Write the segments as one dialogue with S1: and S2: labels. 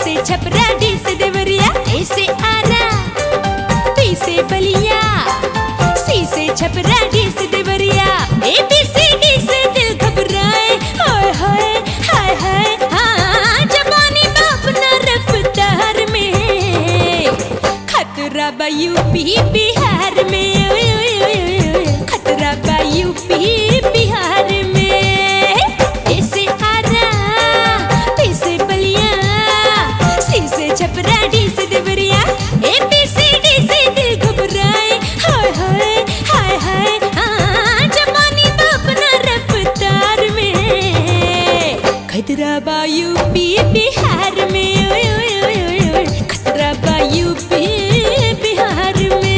S1: से छपरा डी से देवरिया ए से आरा बी से बलिया सी से छपरा डी से Deoria A B C D से दिल घबराए हाय हाय हाय हाय हाँ जवानी बाप ना रफ्तार में खतरा बा यूपी बिहार में ओए ओए ओए ओए खतरा बा यूपी बिहार में ऐसे आरा ऐसे बलिया सी से छपरा डी से Deoria A B C D से दिल घबराए हाय हाय हाय हाय हाँ जवानी तो अपना रफ्तार में खतरा बा यूपी बिहार में ओए ओए ओए ओए ओए खतरा बा यूपी बिहार में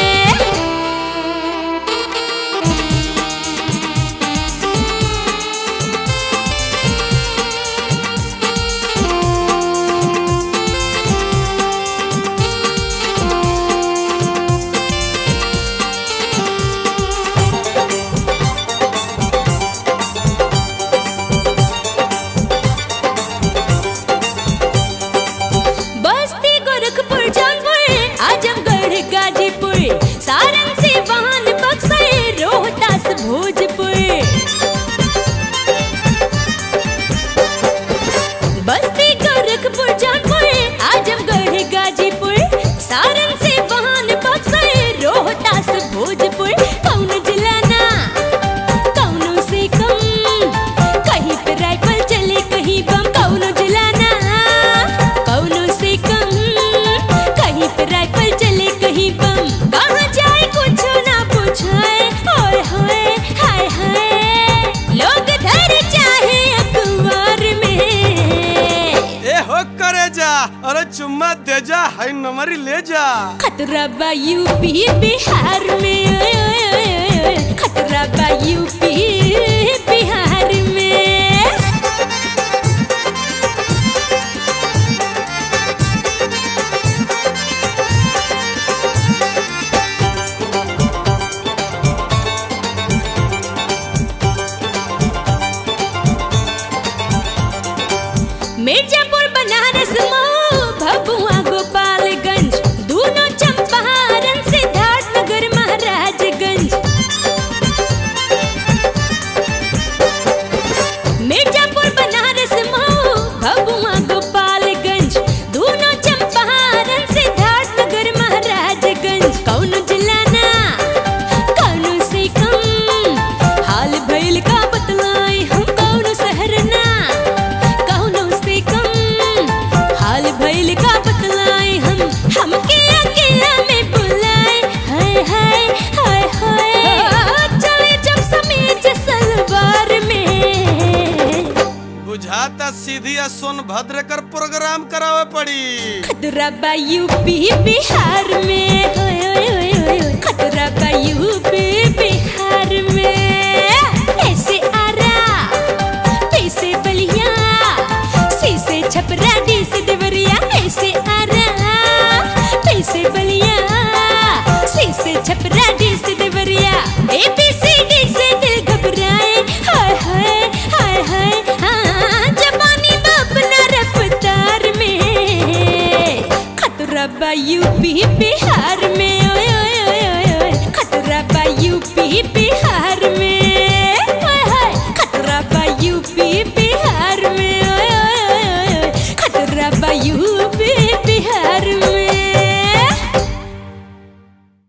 S1: बस्ती गोरखपुर जौनपुर आजमगढ़ गाजीपुर सारण सिवान बक्सर रोहतास भोजपुर बस्ती गोरखपुर जौनपुर आजमगढ़ गाजीपुर सारण सिवान बक्सर रोहतास भोजपुर कौन जिला ना कौनो से कम कहीं पे राइफल चले कहीं बम कौनो जिला ना कौनो से कम कहीं पे राइफल चले कहीं बम कहाँ जाए कुछ ना पूछाए ओए होए हाय हाय लोग धर चाहे अखबार में
S2: ए हो करे जा अरे चुम्मा दे जा हाई नंबरी ले जा
S1: खतरा बा यूपी बिहार में ओए ओए ओए ओए खतरा बा यूपी बिहार में मिर्जापुर बनारस मऊ भभुआ गोपालगंज दोनों चंपारण सिद्धार्थनगर महाराजगंज मिर्जापुर बनारस मऊ भभुआ गोपालगंज दोनों चंपारण सिद्धार्थनगर महाराजगंज कौन जिला ना कौन से कम हाल भइल का बतलाए हम कौन शहर ना कौनो से कम हाल भइल का बतलाए हम हमके अकेला में बुलाए हाय हाय हाय हाय चले जब समीज सलवार में
S2: बुझाता सीधी आ सोनभद्र कर प्रोग्राम करावे पड़ी
S1: खतरा बा यूपी बिहार में होय होय होय होय होय। खतरा बा यूपी बिहार में ऐसे आरा पैसे बलिया सी से छपरा डी से देवरिया ऐसे आरा पैसे बलिया सी से छपरा डी से Deoria A B C D से दिल घबराए हाय हाय हाय हाय हाँ जवानी बाप ना रफ्तार में खतरा बा यूपी बिहार में ओए ओए ओए ओए ओए खतरा बा यूपी बिहार में ओए होए खतरा बा यूपी